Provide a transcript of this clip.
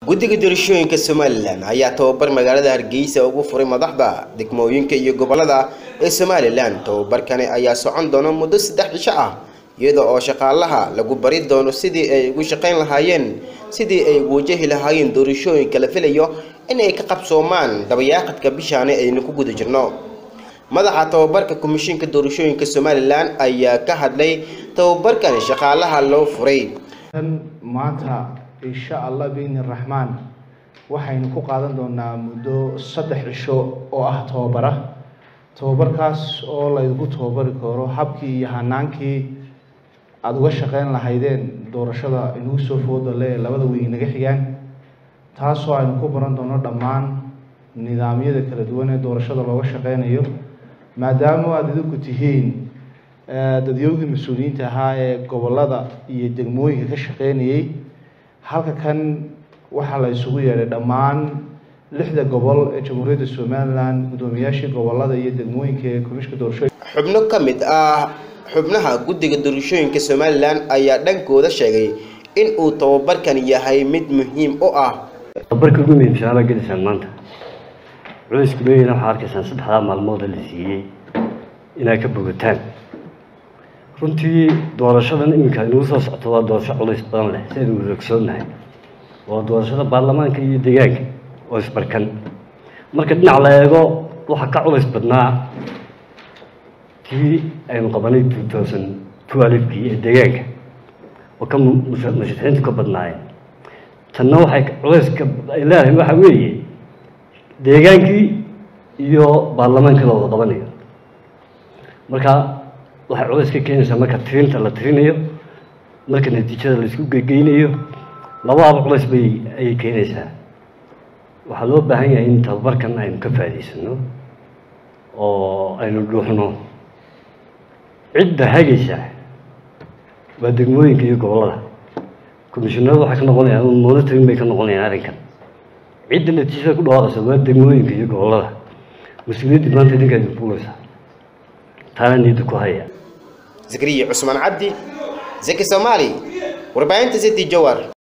guddiga doorashooyinka somalilan ayaa tababar magaalada hargeysa ugu furay madaxda degmooyinka iyo gobolada ee somalilan tababarkani ayaa socon doona muddo saddex cisho ah iyada oo shaqaalaha lagu bari doono sidii ay ugu shaqayn lahaayeen sidii ay ugu wajahi lahaayeen doorashooyinka la filayo in ay ka qabsoomaan dabayaaqadka bishaani aynu ku guda jirno madaxa tababarka komishinka doorashooyinka somalilan ayaa ka hadlay tababarkani shaqaalaha loo furay maanta insha allah biidni raxmaan waxaynu ku qaadan doonaa muddo saddex cisho oo ah tababara tababarkaas oo laydinku tababari karo habkii iyo hanaankii aada uga shaqeyn lahaydeen doorashada inagu soo foodale ee labada weyn naga xigaan taasoo aynu ku baran doono dhammaan nidaamyada kala duwan ee doorashada looga shaqeynayo maadaama aada idinku tihiin dadyowgii mas-uuliyiinta ahaa ee gobolada iyo degmooyinka ka shaqeynayay halka kan waxaa la isugu yeedhay dhammaan lixda gobol ee jamhuuriyadda somalilan guddoomiyaashii gobolada iyo degmooyinka ee komishinka doorashooyinka xubno ka mid ah xubnaha guddiga doorashooyinka somalilan ayaa dhankooda sheegay in uu tababarkan yahay mid muhiim u ah tababarka ugu muhiimsanaa baa gelaysaan maanta culayska leeyina waxaa arkaysaan saddexdaa maalmooda la siiyey inaad ka bogataan runtii doorashadan iminka inagu soo socto waa doorasho culays badan leh si aynu wadaogsoonnahay waa doorashada baarlamaanka iyo deegaanka oo isbarkan marka dhinac la eego waxaa ka culays badnaa tii aynu qabanay two thousand twelvekii ee deegaanka oo ka musharaxiintu ka badnaayeen tanna waxay culayska ay leedahay waxa weeye deegaankii iyo baarlamaankii la wada qabanayo marka waxay culays ka keenaysaa marka tirinta la tirinayo marka natiijada la isku gegeynayo labadaba culays bay ayay keenaysaa waxaa loo baahan yahay in tababarkan aynu ka faa'idaysano oo aynu dhuuxno cidda hagaysa waa degmooyinka iyo gobollada komishinaradu waxay ka noqonayaan monitoring bay ka noqonayaan arrinkan cidda natiijada ku dhawaaqaysa waa degmooyinka iyo gobollada mas-uuliyaddii maanta idinkaa idin fuulaysaa taana niyadda ku haya zakariya cusmaan cabdi zaki soomaali warbaahinta city jowar